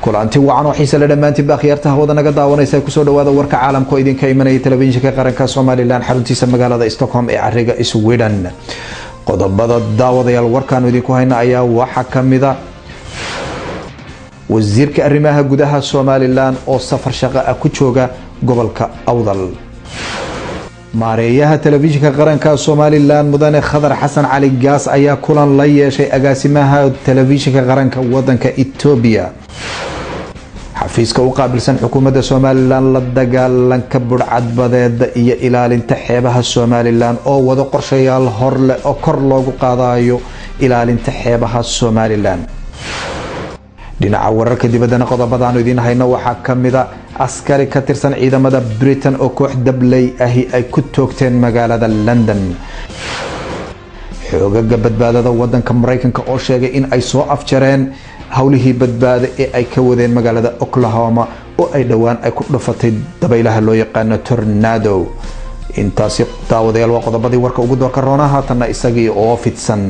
kulanti wacan oo xiise le dhammaantiinba akhyaartaha wada naga daawanaysa kusoo dhawaada warka caalamka oo idinka imanaya telefishinka qaranka somalilan xaruntiisa magaalada stockholm ee cariga sweden qodobada daawadayaal warkaanu idinku hayna ayaa waxaa kamida wasiirka arrimaha gudaha somalilan oo safar shaqo ah ku jooga gobolka awdal maareeyaha telefishinka qaranka somalilan mudane khadar xasan cali gaas ayaa kulan la yeeshay agaasimaha telefishinka qaranka wadanka etoobiya xafiiska u qaabilsan xukuumadda somalilan la dagaalanka budhcadbadeeda iyo ilaalinta xeebaha somalilan oo wado qorshayaal horleh oo kor loogu qaadayo ilaalinta xeebaha somalilan dhinaca wararka dibaddana qodobadaanu idiin hayno waxaa kamida askari ka tirsan ciidamada britain oo koox dabley ahi ay ku toogteen magaalada london xoogaga badbaadada wadanka mareykanka oo sheegay in ay soo afjareen howlihii badbaado ee ay ka wadeen magaalada oklahoma oo ay dhowaan ay ku dhufatay dabaylaha loo yaqaano tornado intaasi daawadayaal waa qodobadii warka ugu doorka roona haatanna isagii oo fidsan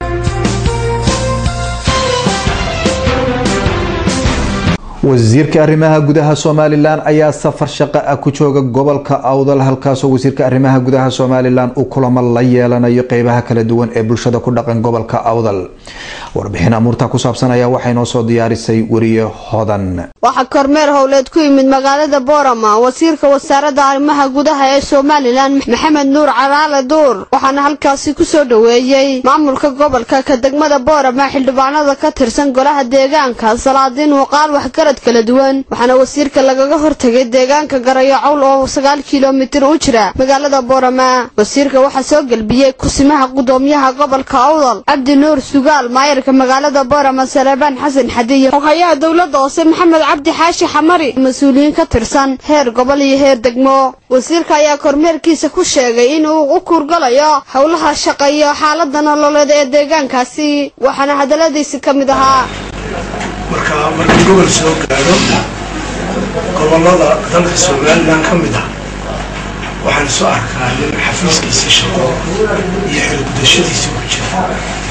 wasiirka arrimaha gudaha somalilan ayaa safar shaqo ah ku jooga gobolka awdal halkaasoo wasiirka arrimaha gudaha somalilan uu kulamo la yeelanayo qeybaha kala duwan ee bulshada ku dhaqan gobolka awdal warbixin amuurta ku saabsan ayaa waxay noo soo diyaarisay weriye hodan waxaa kormeer howleed ku yimid magaalada boorama wasiirka wasaaradda arrimaha gudaha ee somalilan maxamed nuur caraale duur waxaana halkaasi kusoo dhoweeyey maamulka gobolka ka degmada boorama xildhibaanada ka tirsan golaha deegaanka salaadiin muuqaal waxgarad kala duwan waxaana wasiirka lagaga hortagay deegaanka garayo cawl oo sagaal kilomitir u jira magaalada boorama wasiirka waxaa soo gelbiyey kusimaha gudoomiyaha gobolka awdal cabdi nuur sugaal maayarka magaalada boorama saleebaan xasan xadiye xoghayaha dowladda hoose maxamed cabdi xaashi xamari mas-uuliyiin ka tirsan heer gobol iyo heer degmo wasiirka ayaa kormeerkiisa ku sheegay inuu u kuurgalayo howlaha shaqa iyo xaalada nololeed ee deegaankaasi waxaana hadaladiisi ka mid ahaa marka markii gobol soo gaadho gobollada dalka somalilan ka mid ah waxaan soo arkaa nin xafiiskiisii shaqo iyo xilgudashadiisii ku jira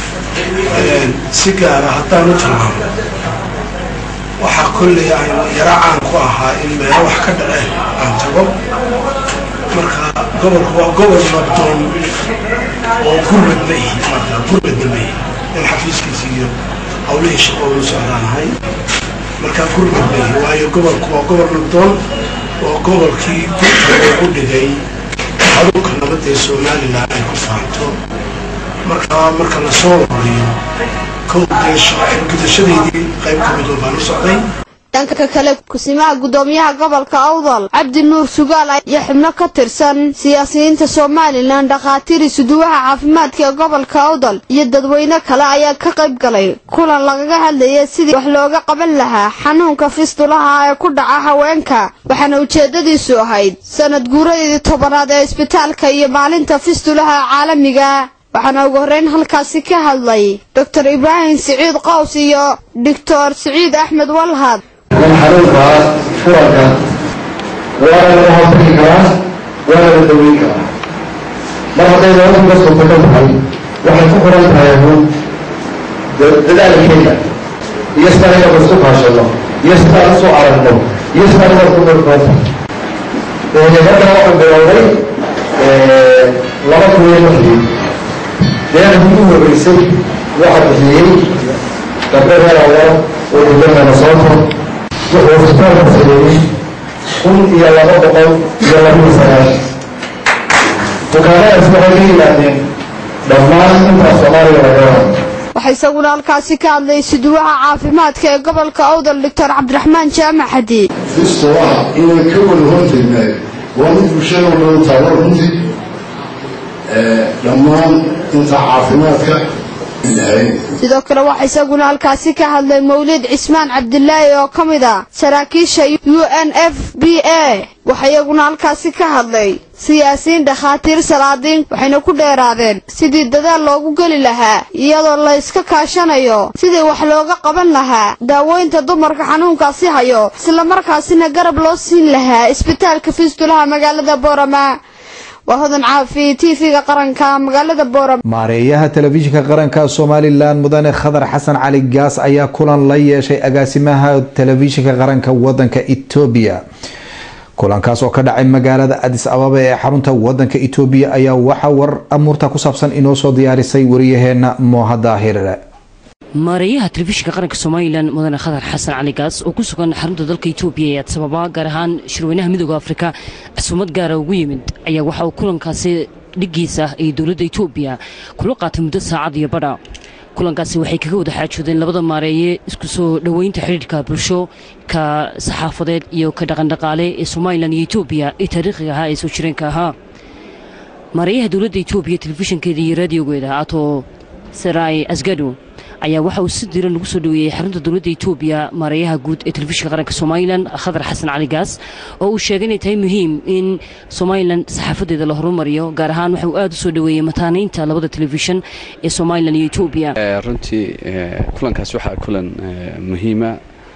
si gaara haddaan u tilmaamo waxaa kolley aynu yaro caan ku ahaa in meelo wax ka dhaceen aan tago marka gobolku waa gobol nabdoon oo gurmad ma ihi marka gurmadna ma ihi in xafiiskiisi iyo hawlihii shaqo ulu socdaanahay markaa gurmad ma ihi waayo gobolku waa gobol nabdoon oo gobolkii gurka loogu dhigay hadulka nabadda ee somalilan ay ku faanto markaa marka la soo wariyo gudashadeydii qayb ka mid oo baan u socday dhanka kale kusimaha gudoomiyaha gobolka awdal cabdi nuur sugaal iyo xubno ka tirsan siyaasiyiinta somalilan dhakhaatiiri suduwaha caafimaadka ee gobolka awdal iyo dadweyne kale ayaa ka qayb galay kulan lagaga hadlayay sidii wax looga qaban lahaa xanuunka fistulaha ee ku dhaca haweenka waxaana ujeedadiisu ahayd sanad guuradeedii tobanaad ee isbitaalka iyo maalinta fistulaha caalamiga waxaana ugu horreyn halkaasi ka hadlay doctor ibraahim siciid qaws iyo doctor siciid axmed walhad xanuunkaas furanka waana laga hortagi karaa waana la daweyn karaa mar hadday noloshu ka suurtagal tahay waxay ku xiran tahay hun dadaalkeeda iyo sidaan inaan isku kaashano iyo sidaan isu aragno iyo sidaan inaan ku markoonta markaa waxaan bilowday laba kun iyo lixdii deeqdii u horeysay waxaa bixiyey gabdho reer awar oo degmada sooto wuxuu isbitaalka sameeyey kun iyo laba boqol iyo labaiyo sagaashan bukaanadaas waxay ka yimaadeen dhammaan intaas soomaaliya laga waxaa isaguna halkaasi ka hadlay suduwaha caafimaadka ee gobolka awdal doctor cabdiraxmaan jaamac xadi fistolaha inay ka wada hortegnaay waa mid bulshada loo taago runtii dhammaan inta caafimaadka sidoo kale waxaa isaguna halkaasi ka hadlay mawlid cismaan cabdilaahi oo ka mid a saraakiisha u n f b a waxaa iyaguna halkaasi ka hadlay siyaasiyiin dhakhaatiir salaadiin waxayna ku dheeraadeen sidii dadaal loogu geli lahaa iyadoo la iska kaashanayo sidii wax looga qaban lahaa daaweynta dumarka xanuunkaasi hayo islamarkaasina garab loo siin lahaa isbitaalka fistulaha magaalada boorama waa hodan caafi tv-ga qaranka magaalada boorama maareeyaha telefishinka qaranka somalilan mudane khadar xasan cali gaas ayaa kulan la yeeshay agaasimaha telefishinka qaranka wadanka etoobiya kulankaas oo ka dhacay magaalada adis ababa ee xarunta wadanka etoobiya ayaa waxaa war amuurta ku saabsan inoo soo diyaarisay wariyaheena mooha daahir maareeyaha telefishinka qaranka somalilan mudane khadar xasan cali gaas oo ku sugan xarunta dalka etoobiya ee adsababa gaar ahaan shirweynaha midooda afrika casuumad gaara ugu yimid ayaa waxa uu kulankaasi dhigiisa ee dowladda etoobiya kula qaatay muddo saacad iyo badha kulankaasi waxay kaga wada xaajoodeen labada maareeye isku soo dhoweynta xidhiirhka bulsho ka saxaafadeed iyo ka dhaqandhaqaale ee somalilan iyo etoobiya ee taariikhiga ahaa ee soo jireenka ahaa maareeyaha dowladda etoobiya telefishinkeeda iyo raadiogeeda ato sarai asgado ayaa waxa uu si diran lagu soo dhoweeyey xarunta dowladda etoobiya maareeyaha guud ee telefishinka qaranka somalilan khadar xasan cali gaas oo uu sheegay inay tahay muhiim in somalilan saxaafadeeda la horumariyo gaar ahaan waxa uu aada u soo dhoweeyey mataanaynta labada telefishin ee somalilan iyo etoobiya runtii kulankaas waxaa kulan muhiima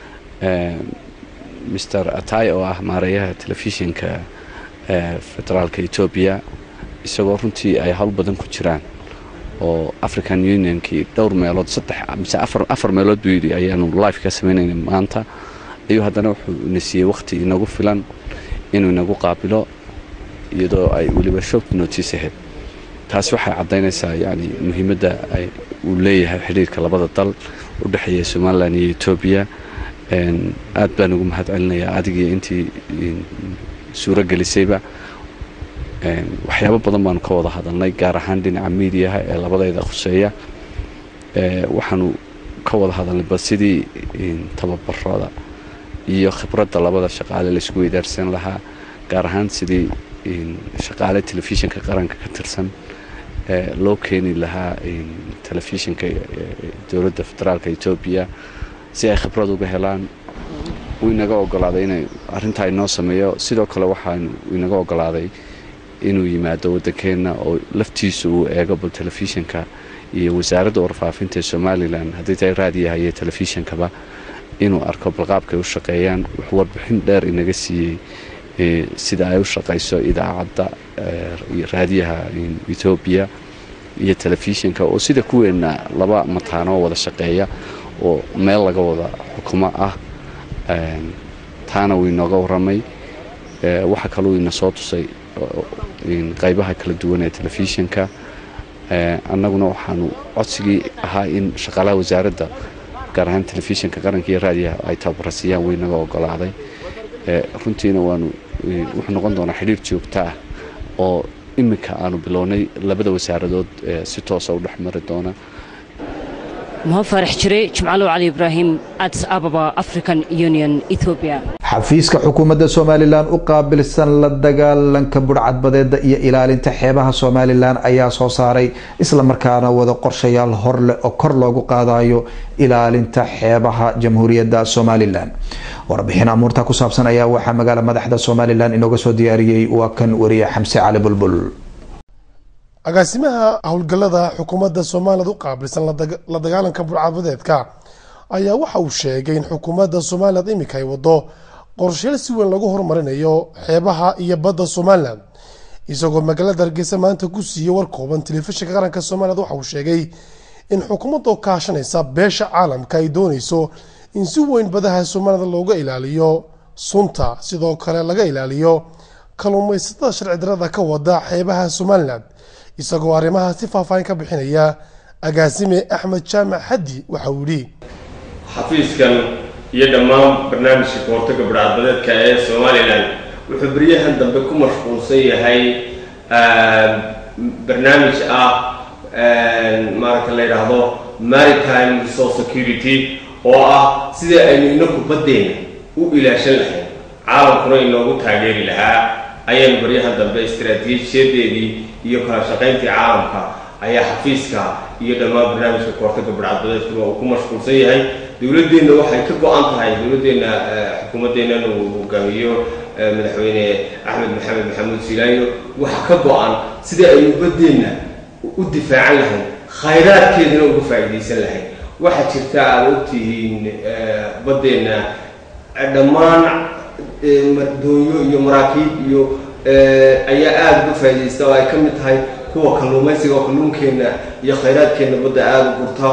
mr atay oo ah maareeyaha telefishinka federaalka etoobiya isagoo runtii ay howl badan ku jiraan oo african unionkii dhowr meelood saddex mise afar meelood buu yidhi ayaanu life ka samaynayna maanta ayuu haddana wuxuu ina siiyey wakhti inagu filan inuu inagu qaabilo iyadoo ay weliba short notice ahayd taasi waxay caddaynaysaa yani muhiimadda uu leeyahay xidhiirka labada dal u dhexeeya somalilan iyo etoobiya aad baan ugu mahad celinayaa adigii intii suuro gelisayba waxyaabo badan baanu ka wada hadalnay gaar ahaan dhinaca miidiyaha ee labadayda khuseeya waxaanu ka wada hadalnay bal sidii tababarada iyo khibradda labada shaqaale laisku weydaarsan lahaa gaar ahaan sidii shaqaale telefishinka qaranka ka tirsan loo keeni lahaa telefishinka dowladda federaalka etoobiya si ay khibrad uga helaan wuu inaga ogolaaday inay arrintaa inoo sameeyo sidoo kale waxaanu inaga ogolaaday inuu yimaado waddankeenna oo laftiisu uu eego bal telefishinka iyo wasaaradda warfaafinta ee somalilan haddii tahay raadiyaha iyo telefishinkaba inuu arko balqaabkay u shaqeeyaan wuxuu warbixin dheer inaga siiyey sida ay u shaqayso idaacadda raadiyaha etoobiya iyo telefishinka oo sida kuweenna laba mataanoo wada shaqeeya oo meel laga wada xukumo ah taana wuu inooga warramay waxa kaluu ina soo tusay qaybaha kala duwan ee telefishinka annaguna waxaanu codsigii ahaa in shaqaalaha wasaaradda gaar ahaan telefishinka qaranka iyo raadiyaha ay tababara siiyaan way naga ogolaaday runtiina waanu wuxuu noqon doonaa xidhiir joogto ah oo iminka aanu bilownay labada wasaaradood si toosa u dhex mari doona muha faarax jire jimcalow cali ibraahim adis ababa african union ethoobia xafiiska xukuumadda somalilan u qaabilsan la dagaalanka budhcadbadeeda iyo ilaalinta xeebaha somalilan ayaa soo saaray islamarkaana wada qorshayaal horleh oo kor loogu qaadayo ilaalinta xeebaha jamhuuriyadda somalilan warbixin amuurta ku saabsan ayaa waxaa magaala madaxda somalilan inooga soo diyaariyey waa kan wariye xamse cali bulbul agaasimaha howlgallada xukuumadda somaliland u qaabilsan la dagaalanka budhcadbadeedka ayaa waxa uu sheegay in xukuumadda somaliland iminka ay wado qorshayaal si weyn lagu horumarinayo xeebaha iyo badda somalilan isagoo magaalada hargeysa maanta ku siiyey war kooban telefishinka qaranka somaliland waxa uu sheegay in xukuumadda kaashanaysa beesha caalamka ay dooneyso in si weyn badaha somaliland looga ilaaliyo sunta sidoo kale laga ilaaliyo kalluumaysatada sharci darada ka wada xeebaha somalilan isagoo arrimaha si faahfaahin ka bixinaya agaasime axmed jaamac xaddi waxa uu yidhi xafiiskan iyo dhammaan barnaamijka kahortaga budhcadbadeedka ee somalilan wuxuu beryahan dambe ku mashquulsan yahay barnaamij ah maaragta la yidhaahdo maritime resource security oo ah sidii aynu inaku baddeena u ilaashan lahayn caalamkuna inoogu taageeri lahaa ayaynu baryahan dambe istaraatiijiyadeedii iyo kala shaqayntii caalamka ayaa xafiiska iyo dhammaan barnaamijka kahortaga budhcadbadeedkuna uu ku mashquulsan yahay dowladeenna waxay ka go-an tahay dowladeenna xukuumaddeennan uu hogaamiyo madaxweyne axmed maxamed maxamuud silaayo waxa ka go-an sidii aynu baddeenna u difaacan lahayn khayraadkeedana uga faa'iidaysan lahayn waxaa jirta aada ogtihiin baddeenna dhammaan doonyo iyo maraakiib iyo ayaa aada uga faa'iidaysta oo ay ka mid tahay kuwa kalluumaysiga oo kalluunkeenna iyo khayraadkeenna badda aada u gurta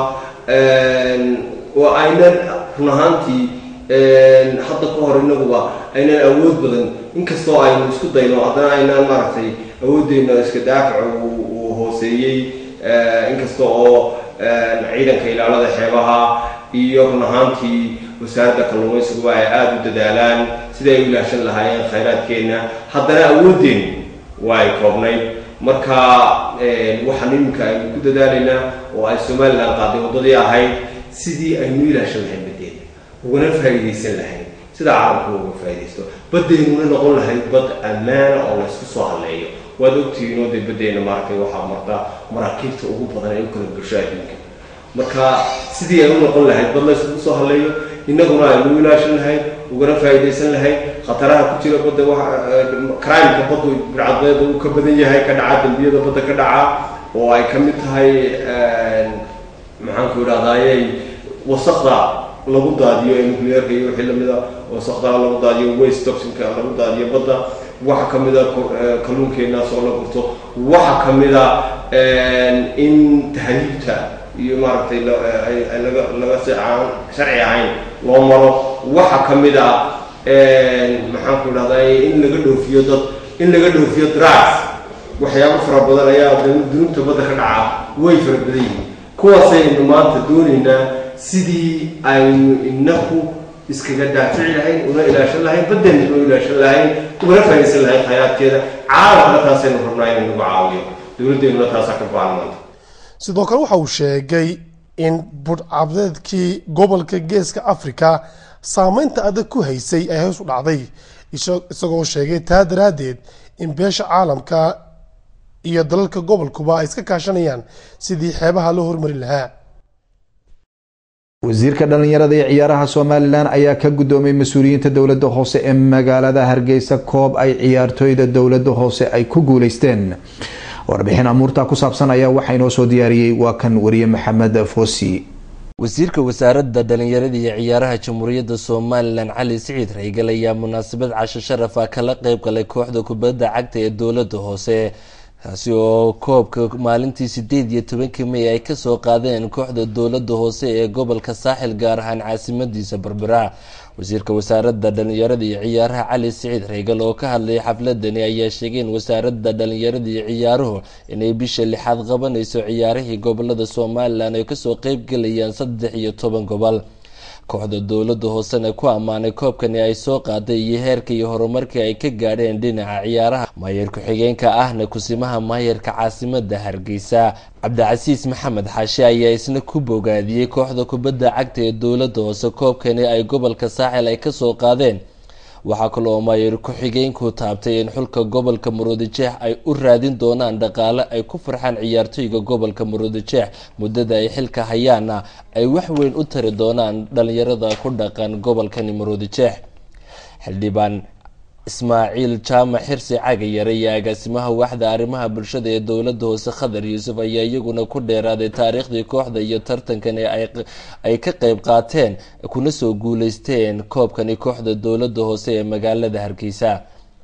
oo aynan run ahaantii hadda ka hor inaguba aynan awood badan inkastoo aynu isku dayno haddana aynaan maaragtay awooddeena iska daafaco uu hooseeyey inkasta oo ciidanka ilaalada xeebaha iyo run ahaantii wasaaradda kalluumaysiguba ay aada u dadaalaan sidai ay u ilaashan lahaayeen khayraadkeenna haddana awooddeenu waa ay koobnayd marka waxaan iminka aynu ku dadaalaynaa oo ay somalilan qaaday waddadii ahayd sidii aynu ilaashan lahayn baddeena ugana faa'iidaysan lahayn sida caalamku uga faa'iidaysto baddeennuna noqon lahayd bad ammaana oo laysku soo halleeyo waad ogtihiin oo dee baddeena maaragtay waxaa marta maraakiibta ugu badan ee u kala bulsho adduunka marka sidii ay u noqon lahayd bad layskugu soo halleeyo innaguna aynu ilaashan lahayn ugana faa'iidaysan lahayn khataraha ku jira badda crimeka baddu bircadbeeda uu ka badan yahay ka dhaca dembiyada badda ka dhaca oo ay ka mid tahay maxaanku idhahdayey wasaqda lagu daadiyo ee nuclearka iyo wixii lamida wasaqda lagu daadiyo waste toxinka lagu daadiyo badda waxa ka mida kalluunkeenaas oo la gurto waxa ka mida in tahriibta iyo maaragtay laga laga si aan sharci ahayn loo maro waxa ka mid a maxaanku idhahday in laga dhoofiyo dad in laga dhoofiyo drugs waxyaabo fara badan ayaa dunuubta badda ka dhaca way fara badan yihiin kuwaasaynu maanta doonaynaa sidii aynu inaku iskaga daafici lahayn una ilaashan lahayn baddeena una ilaashan lahayn ugana faa'iidaysan lahayn khayraadkeeda caalamkana taasaynu rabnaa inay nagu caawiyo dowladdeennuna taasaa ka baahan maanta sidoo kale waxa uu sheegay in budhcabdeedkii gobolka geeska africa saameynta adag ku haysay ay hoos u dhacday isagoo sheegay taa daraaddeed in beesha caalamka iyo dalalka gobolkuba ay iska kaashanayaan sidii xeebaha loo hormari lahaa wasiirka dhallinyarada iyo ciyaaraha somalilan ayaa ka guddoomay mas-uuliyiinta dowladda hoose ee magaalada hargeysa koob ay ciyaartooyda dowladda hoose ay ku guuleysteen warbixin amuurta ku saabsan ayaa waxaa inoo soo diyaariyey waa kan wariye maxamed foosi wasiirka wasaaradda dhalinyarada iyo ciyaaraha jamhuuriyadda somalilan cali siciid raygal ayaa munaasabad casho sharaf ah kala qeyb galay kooxda kubadda cagta ee dowladda hoose kaasi oo koobka maalintii sideed iyo tobankii may ay kasoo qaadeen kooxda dowladda hoose ee gobolka saaxil gaar ahaan caasimadiisa berbera wasiirka wasaaradda dhalinyarada iyo ciyaaraha cali siciid raygal oo ka hadlayay xafladani ayaa sheegay in wasaaradda dhalinyarada iyo ciyaaruhu inay bisha lixaad qabanayso ciyaarihii gobolada somalilan ay kasoo qeybgelayaan saddex iyo toban gobol kooxda dowladda hoosena ku ammaanay koobkani ay soo qaaday iyo heerka iyo horumarkii ay ka gaadheen dhinaca ciyaaraha maayar ku-xigeenka ahna kusimaha maayarka caasimada hargeysa cabdicasiis maxamed xaashi ayaa isna ku bogaadiyey kooxda kubadda cagta ee dowladda hoose koobkani ay gobolka saaxil ay kasoo qaadeen waxaa kale oo maayar ku-xigeenku taabtay in xulka gobolka muruudijeex ay u raadin doonaan dhaqaale ay ku farxaan ciyaartooyga gobolka muruudijeex muddada ay xilka hayaana ay wax weyn u tari doonaan dhalinyarada ku dhaqan gobolkani muruudijeex xildhibaan ismaaciil jaamac xirsi cagayare iyo agaasimaha waaxda arrimaha bulshada ee dowladda hoose khadar yuusuf ayaa iyaguna ku dheeraaday taariikhdii kooxda iyo tartankani ay ka qeyb qaateen kuna soo guuleysteen koobkani kooxda dowladda hoose ee magaalada hargeysa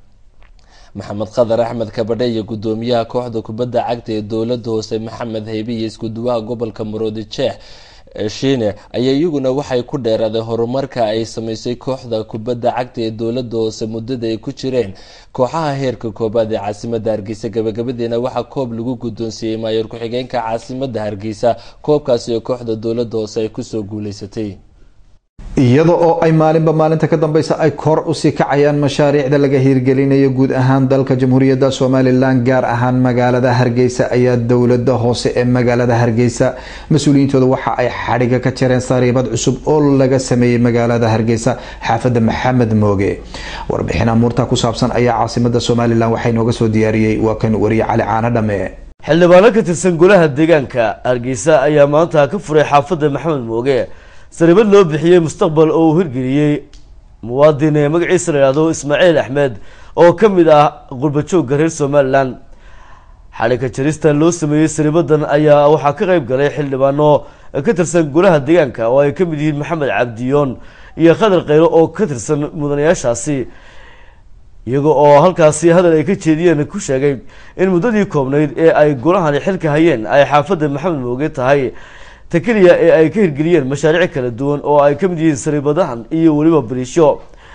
maxamed khadar axmed kabadhe iyo gudoomiyaha kooxda kubadda cagta ee dowladda hoose maxamed haybe iyo iskuduwaha gobolka muruudijeex shiine ayaa iyaguna waxay ku dheeraadeen horumarka ay sameysay kooxda kubadda cagta ee dowladda hoose muddada ay ku jireen kooxaha heerka koobaad ee caasimada hargeysa gabagabadiina waxaa koob lagu guddoonsiiyey maayor ku-xigeenka caasimada hargeysa koobkaasi oo kooxda dowladda hoose ay kusoo guuleysatay iyada oo ay maalinba maalinta ka dambeysa ay kor usii kacayaan mashaariicda laga hiirgelinayo guud ahaan dalka jamhuuriyadda somalilan gaar ahaan magaalada hargeysa ayaa dowlada hoose ee magaalada hargeysa mas-uuliyiintooda waxa ay xadhiga ka jareen sariibad cusub oo laga sameeyey magaalada hargeysa xaafada maxamed mooge warbixin amuurta ku saabsan ayaa caasimada somalilan waxaa inooga soo diyaariyey waa kan wariye cali caano dhame xildhibaano ka tirsan golaha deegaanka hargeysa ayaa maanta ka furay xaafada maxamed mooge sariibad loo bixiyey mustaqbal oo uu hirgeliyey muwaadin ee magaciisa la yihahdo ismaaciil axmed oo ka mid ah qurbajoogga reer somalilan xadhigka jarista loo sameeyey sariibadan ayaa waxaa ka qeyb galay xildhibaano ka tirsan golaha deegaanka oo ay ka mid yihiin maxamed cabdiyoon iyo khadar kheyro oo ka tirsan mudanayaashaasi iyaga oo halkaasi hadal ay ka jeediyeen ku sheegay in muddadii koobnayd ee ay golahani xilka hayeen ay xaafadda maxamed mooge tahay ta keliya ee ay ka hirgeliyeen mashaariic kala duwan oo ay ka mid yihiin sariibadahan iyo weliba bariisho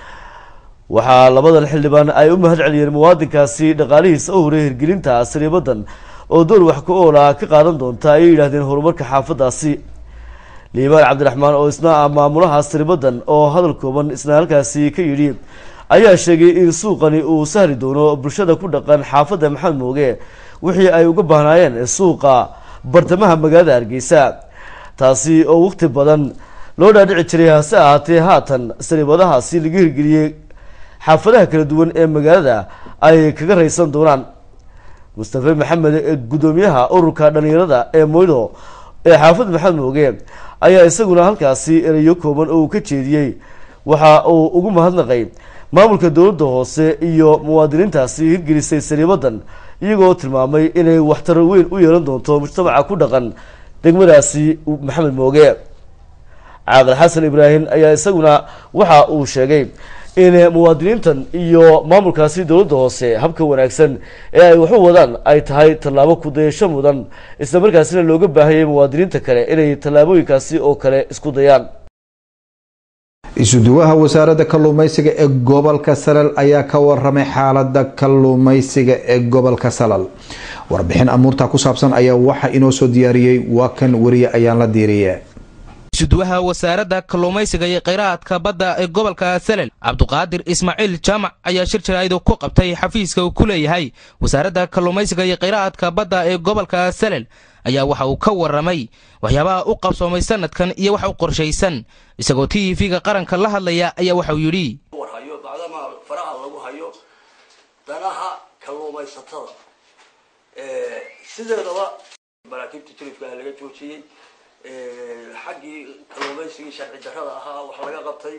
waxaa labadan xildhibaan ay u mahad celiyeen muwaadinkaasi dhaqaalihiisa u horay hirgelinta sariibadan oo door wax ku oola ka qaadan doonta ayay yidhahdeen horumarka xaafadaasi liibaan cabdiraxmaan oo isna ah maamulaha sariibadan oo hadal kooban isna halkaasi ka yidhi ayaa sheegay in suuqani uu sahli doono bulshada ku dhaqan xaafadda maxamed mooge wixii ay uga baahnaayeen suuqa bartamaha magaalada hargeysa taasi oo waqti badan loo dhaadhici jiray hase ahaatee haatan sariibadahaasi laga hirgeliyey xaafadaha kala duwan ee magaalada ay kaga raysan doonaan mustafe maxamed gudoomiyaha ururka dhalinyarada ee moydo ee xaafadda maxamed mooge ayaa isaguna halkaasi erayo kooban oo uu ka jeediyey waxa uu ugu mahadnaqay maamulka dowladda hoose iyo muwaadiniintaasi hirgelisay sariibadan iyagoo tilmaamay inay waxtar weyn u yeelan doonto mujtamaca ku dhaqan degmadaasi maxamed mooge caaqil xasan ibraahim ayaa isaguna waxa uu sheegay in muwaadiniintan iyo maamulkaasi dowladda hoose habka wanaagsan ee ay waxu wadaan ay tahay tallaabo kudayasho mudan isla markaasina looga baahayay muwaadiniinta kale inay tallaabooyinkaasi oo kale isku dayaan isuduwaha wasaaradda kalluumeysiga ee gobolka salal ayaa ka waramay xaalada kalluumeysiga ee gobolka salal warbixin amuurta ku saabsan ayaa waxa inoo soo diyaariyey waa kan weriye ayaan la diiriye isuduwaha wasaaradda kalluumaysiga iyo kheyraadka badda ee gobolka salel cabduqaadir ismaaciil jaamac ayaa shir jaraaidu ku qabtay xafiiska uu ku leeyahay wasaaradda kalluumaysiga iyo kheyraadka badda ee gobolka salel ayaa waxa uu ka waramay waxyaabaha u qabsoomay sanadkan iyo wax u qorshaysan isagoo t v-ga qaranka la hadlaya ayaa waxauu yidhi warhayo bacdama faraha lagu hayo danaha kalluumaysatada sideedaba maraakiibta jilifka laga joojiyey xaggii kalluumaysigii sharci darrada ahaa wax laga qabtay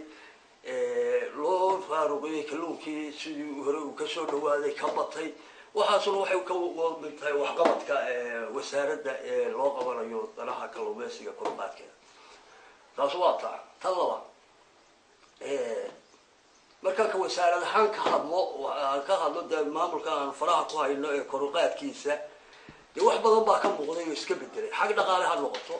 loo faaruqiyey kalluunkii sidii hore uu kasoo dhawaaday ka batay waxaasuna waxay ka mid tahay waxqabadka wasaaradda ee loo qabanayo danaha kalluumaysiga koruqaadkeeda taas waa taa tan labaad markaan ka wasaarad ahaan ka hadlo aan ka hadlo dee maamulka aan faraha ku hayno ee koruqaadkiisa dee wax badan baa ka muuqday oo iska bedelay xag dhaqaale ha noqoto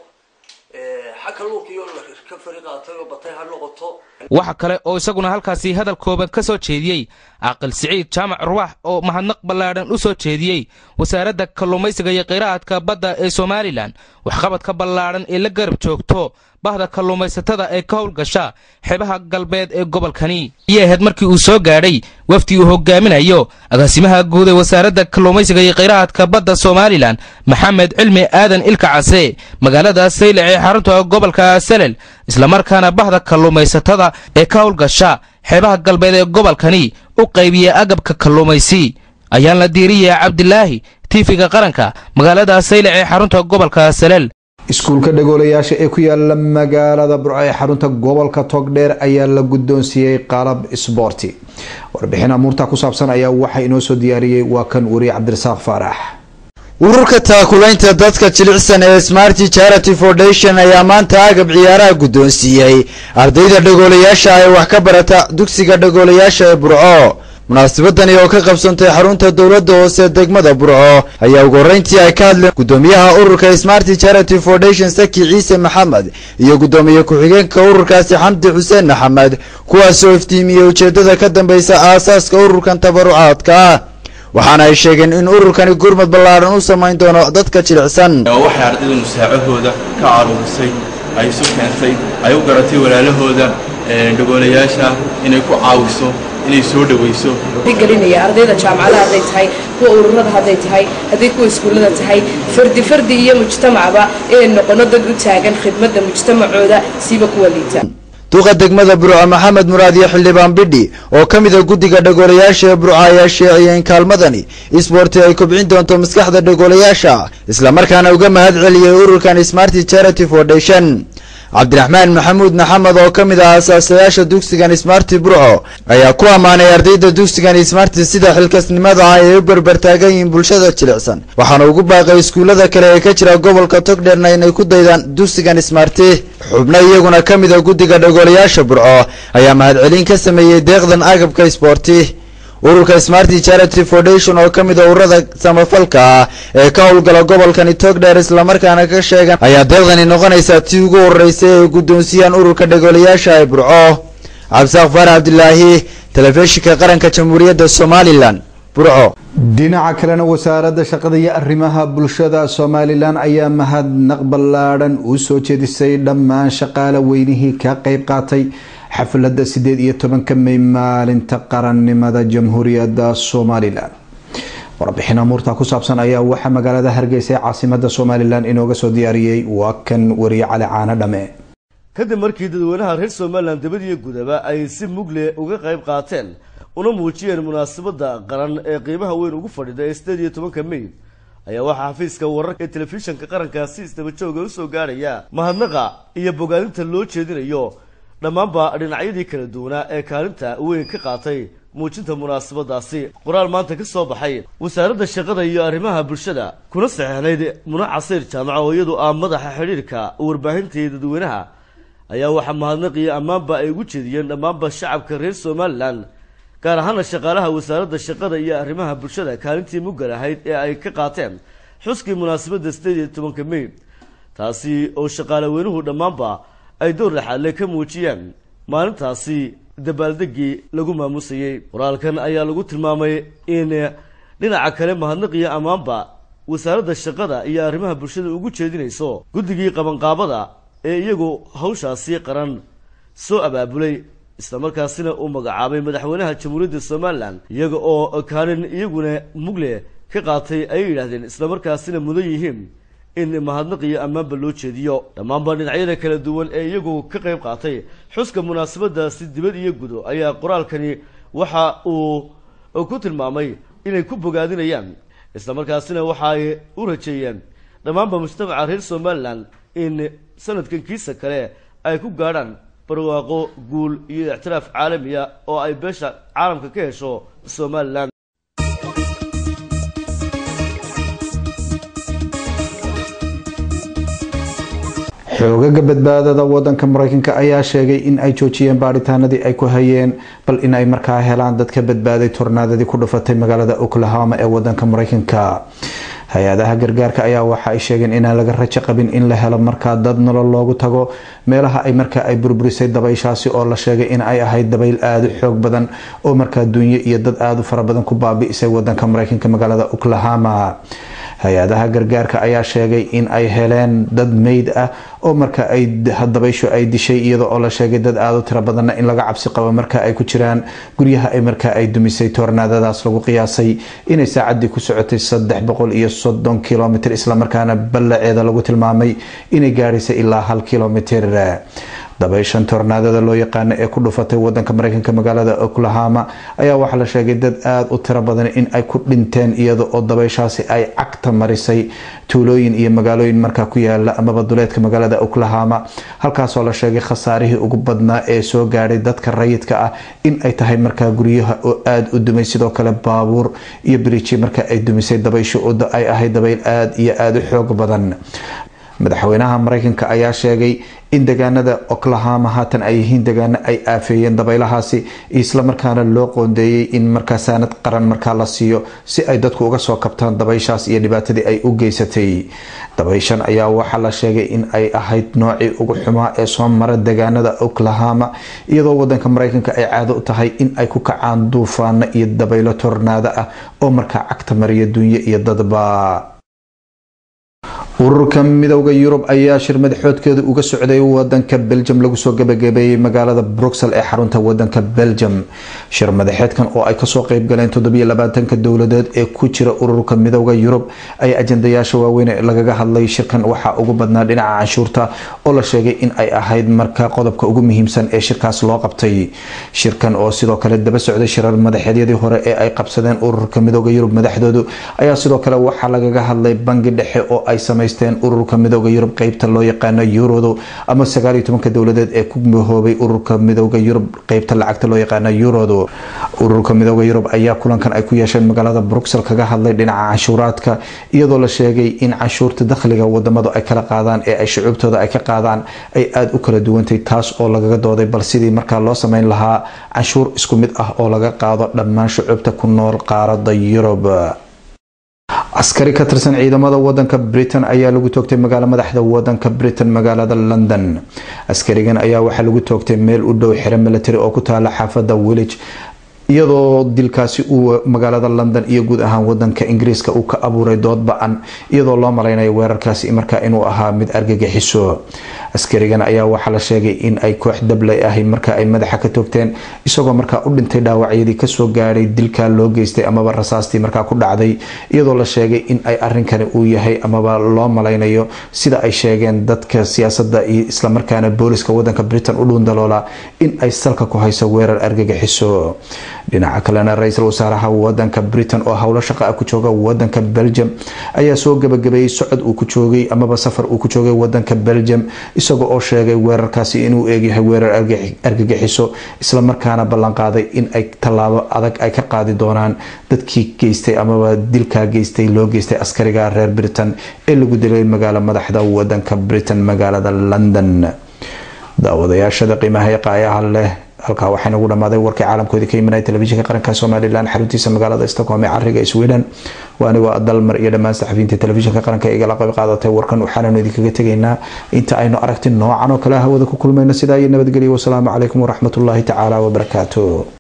xag kalluunkii oo ka fari qaatay oo batay ha noqoto waxa kale oo isaguna halkaasi hadal kooban ka soo jeediyey caaqil siciid jaamac ruwaax oo mahadnaq ballaadhan u soo jeediyey wasaaradda kalluumaysiga iyo kheyraadka badda ee somalilan waxqabadka ballaadhan ee la garab joogto bahda kalluumaysatada ee ka howlgasha xeebaha galbeed ee gobolkani ayay ahayd markii uu soo gaadhay wafdi uu hogaaminayo agaasimaha guud ee wasaaradda kalluumaysiga iyo kheyraadka badda somalilan maxamed cilmi aadan ilka case magaalada saylac ee xarunta gobolka salel islamarkaana bahda kalluumaysatada ee ka howlgasha xeebaha galbeed ee gobolkani u qaybiya agabka kalluumaysi ayaan la diiriya cabdilaahi tiifiga qaranka magaalada saylac ee xarunta gobolka salel iskuulka dhagoolayaasha ee ku yaala magaalada burco ee xarunta gobolka togdheer ayaa la guddoonsiiyey qalab isboorti warbixin amuurta ku saabsan ayaa waxaa inoo soo diyaariyey waa kan weriye cabdirasaaq faarax ururka taakulaynta dadka jilicsan ee smarty charity foundation ayaa maanta agab ciyaaraha guddoonsiiyey ardayda dhagoolayaasha ee wax ka barata dugsiga dhagoolayaasha ee burco munaasabadani oo ka qabsantay xarunta dowladda hoose degmada burco ayaa ugu horreyntii ay ka hadleen guddoomiyaha ururka smarty charity foundation saki ciise maxamed iyo guddoomiye ku-xigeenka ururkaasi xamdi xuseen maxamed kuwaasoo iftiimiyey ujeeddada ka dambaysa aasaaska ururkan tabarucaadka ah waxaana ay sheegeen in ururkani gurmad ballaadhan u samayn doono dadka jilicsan waxay ardayda musaacahooda ka caruurisay ay isu keentay ay u garatay walaalahooda dhagoolayaasha inay ku caawiso inay soo dhawayso gelinaya ardayda jaamacadaha hadday tahay kuwa ururada hadday tahay hadday kuwa iskuullada tahay fardi fardi iyo mujtamacba inay noqono dad u taagan khidmadda mujtamacooda siiba kuwa liita duqa degmada burco maxamed muraad iyo xildhibaan bidhi oo ka mid a guddiga dhagoolayaasha ee burco ayaa sheeciyay in kaalmadani isboorti ay kobcin doonto maskaxda dhagoolayaasha islamarkaana uga mahad celiyey ururkan smarty charity foundation cabdiraxmaan maxamuud maxamed oo ka mid ah asaasayaasha dugsigan smarty burco ayaa ku ammaanay ardayda dugsigan smarty sida xilkasnimada ah ay u berbertaagan yihiin bulshada jilicsan waxaana ugu baaqay iskuullada kale ee ka jira gobolka togdheerna inay ku daydaan dugsigan smarty xubno iyaguna ka mid a guddiga dhagoolayaasha burco ayaa mahadcelin ka sameeyey deeqdan agabka isboorti ururka smarty charity foundation oo ka mid a ururada samafalka ah ee ka howlgala gobolkani togdheer islamarkaana ka sheegan ayaa deeqdani noqonaysaa tii ugu horeysay ay guddoonsiyaan ururka dhegoolayaasha ee burco cabdisaaq faarax cabdilaahi telefishinka qaranka jamhuuriyadda somalilan burco dhinaca kalena wasaaradda shaqada iyo arrimaha bulshada somalilan ayaa mahadnaq ballaadhan u soo jeedisay dhammaan shaqaale weynihii ka qeyb qaatay xafladda sideed iyo tobanka may maalinta qarannimada jamhuuriyadda somalilan warbixin amuurta ku saabsan ayaa waxaa magaalada hargeysa ee caasimada somalilan inooga soo diyaariyey waa kan wariye cali caano dhame kadib markii dadweynaha reer somalilan dabadiyo gudaba ay si mugle uga qayb qaateen una muujiyeen munaasabadda qaran ee qiimaha weyn ugu fadhida ee sideed iyo tobanka may ayaa waxaa xafiiska wararka ee telefishinka qaranka si isdaba jooga usoo gaarhaya mahadnaqa iyo bogaadinta loo jeedinayo dhammaanba dhinacyadii kala duwanaa ee kaalinta weyn ka qaatay muujinta munaasabadaasi qoraal maanta ka soo baxay wasaaradda shaqada iyo arrimaha bulshada kuna saxeexnayd muna casiir jaamaca oo iyadu ah madaxa xidhiirka warbaahinta iyo dadweynaha ayaa waxaa mahadnaq iyo ammaanba ay ugu jeediyeen dhammaanba shacabka reer somalilan gaar ahaana shaqaalaha wasaaradda shaqada iyo arrimaha bulshada kaalintii muggal ahayd ee ay ka qaateen xuskii munaasabadda sideed iyo tobanka may taasi oo shaqaale weynuhu dhammaanba ay door laxaadle ka muujiyeen maalintaasi dabaaldegii lagu maamusayey qoraalkan ayaa lagu tilmaamay in dhinaca kale mahadnaq iyo ammaanba wasaaradda shaqada iyo arrimaha bulshada ugu jeedinayso guddigii qabanqaabada ee iyagu hawshaasi qaran soo abaabulay islamarkaasina uu magacaabay madaxweynaha jamhuuriyadda somalilan iyaga oo kaalin iyaguna mugle ka qaatay ayay yidhaahdeen islamarkaasina mudan yihiin in mahadnaq iyo ammaanba loo jeediyo dhammaanba dhinacyada kala duwan ee iyagu ka qayb qaatay xuska munaasabadaasi dibad iyo gudo ayaa qoraalkani waxa uu ku tilmaamay inay ku bogaadinayaan islamarkaasina waxa ay u rajeeyeen dhammaanba mujtamaca reer somalilan in sanadkan kiisa kale ay ku gaadhaan barwaaqo guul iyo ictiraaf caalamiya oo ay beesha caalamka ka hesho somalilan xoogaga badbaadada wadanka mareykanka ayaa sheegay in ay joojiyeen baadhitaanadii ay ku hayeen bal in ay markaa helaan dadka badbaaday tornaadadii ku dhufatay magaalada oklahoma ee wadanka mareykanka hay-adaha gargaarka ayaa waxa ay sheegeen inaan laga rajo qabin in la helo markaa dad nolol loogu tago meelaha ay markaa ay burburisay dabayshaasi oo la sheegay in ay ahayd dabayl aada u xoog badan oo markaa dunyo iyo dad aada u fara badan ku baabi'isay wadanka mareykanka magaalada oklahoma hay-adaha gargaarka ayaa sheegay in ay heleen dad meyd ah oo marka ay dabayshu ay dishay iyada oo la sheegay dad aada u tiro badanna in laga cabsi qabo marka ay ku jiraan guryaha ay markaa ay dumisay toornaadadaas lagu qiyaasay inay saacadii ku socotay saddex boqol iyo soddon kilomitr islamarkaana ballaceeda lagu tilmaamay inay gaadhaysay ilaa hal kilomitr dabayshan tornaadada loo yaqaano ee ku dhufatay wadanka mareykanka magaalada oklahoma ayaa waxaa la sheegay dad aada u tiro badan in ay ku dhinteen iyada oo dabayshaasi ay cagta marisay tuulooyin iyo magaalooyin markaa ku yaala amaba duleedka magaalada oklahoma halkaasoo la sheegay khasaarihii ugu badnaa ee soo gaadhay dadka rayidka ah in ay tahay markaa guryaha oo aada u dumay sidoo kale baabuur iyo biriiji marka ay dumisay dabaysho ay ahayd dabayl aada iyo aada u xoog badan madaxweynaha mareykanka ayaa sheegay in degaanada oklahoma haatan ay yihiin degaano ay aafeeyeen dabaylahaasi islamarkaana loo qoondeeyey in markaa saanad qaran markaa la siiyo si ay dadku uga soo kabtaan dabayshaas iyo dhibaatadii ay u geysatay dabayshan ayaa waxaa la sheegay in ay ahayd noocii ugu xumaa ee soo mara degaanada oklahoma iyadoo wadanka mareykanka ay caado u tahay in ay ku kacaan duufaano iyo dabaylo tornaado ah oo markaa cagta mariya dunyo iyo dadba ururka midowda yurub ayaa shir madaxoodkeeda uga socday wadanka belgium lagu soo gabagabeeyey magaalada bruxel ee xarunta wadanka belgium shir madaxeedkan oo ay kasoo qeybgaleen toddobylabaatanka dowladeed ee ku jira ururka midowda yurub ayaa ajandayaasha waaweyn lagaga hadlay shirkan waxaa ugu badnaa dhinaca canshuurta oo la sheegay in ay ahayd marka qodobka ugu muhiimsan ee shirkaas loo qabtay shirkan oo sidoo kale daba socday shirar madaxeedyadii hore ee ay qabsadeen ururka midowda yurub madaxdoodu ayaa sidoo kale waxaa lagaga hadlay bangi dhexe oo ay samey ururka midowda yurub qeybta loo yaqaano yurodu ama sagaaliyo tobanka dowladeed ee ku mahoobay ururka midowda yurub qeybta lacagta loo yaqaano yurodu ururka midooda yurub ayaa kulankan ay ku yeesheen magaalada bruxel kaga hadlay dhinaca canshuuraadka iyadoo la sheegay in canshuurta dakhliga wadamadu ay kala qaadaan ee ay shucuubtooda ay ka qaadaan ay aada u kala duwantay taas oo lagaga dooday bal sidii markaa loo sameyn lahaa canshuur isku mid ah oo laga qaado dhammaan shucuubta ku nool qaarada yurub askari ka tirsan ciidamada wadanka britain ayaa lagu toogtay magaalo madaxda wadanka britain magaalada london askarigan ayaa waxaa lagu toogtay meel u dhow xero military oo ku taala xaafada willage iyadoo dilkaasi uu magaalada london iyo guud ahaan wadanka ingiriiska uu ka abuuray dood ba-an iyadoo loo malaynayo weerarkaasi markaa inuu ahaa mid argagixiso askarigan ayaa waxaa la sheegay in ay koox dablay ahay marka ay madaxa ka toogteen isagoo markaa u dhintay dhaawacyadii kasoo gaadhay dilka loo geystay amaba rasaastii markaa ku dhacday iyadoo la sheegay in ay arinkani uu yahay amaba loo malaynayo sida ay sheegeen dadka siyaasada iyo islamarkaana booliska wadanka britain u dhuundaloola in ay salka ku hayso weerar argagixiso dhinaca kalena ra-iisul wasaaraha wadanka britain oo howlo shaqa ah ku jooga wadanka belgium ayaa soo gabagabeeyey socod uu ku joogay amaba safar uu ku joogay wadanka belgium isagoo oo sheegay weerarkaasi inuu eegyahay weerar argagixiso islamarkaana ballanqaaday in ay tallaabo adag ay ka qaadi doonaan dadkii geystay amaba dilkaa geystay loo geystay askariga reer britain ee lagu dilay magaalo madaxda wadanka britain magaalada london daawadayaashada qiimaha qaayaha leh halkaa waxaa nagu dhamaaday warkii caalamkoodii ka imanaya telefishinka qaranka somalilan xaruntiisa magaalada stockholm ee cariga sweden waa anigoo dalmar iyo dhammaan saxafiyiinta telefishinka qaranka igala qayb qaadatay warkan waxaananu idinkaga tegaynaa inta aynu aragti noocan oo kale hawada ku kulmayno sidaa iyo nabadgelyo wasalaamu calaykum waraxmatullaahi tacaala wabarakaatu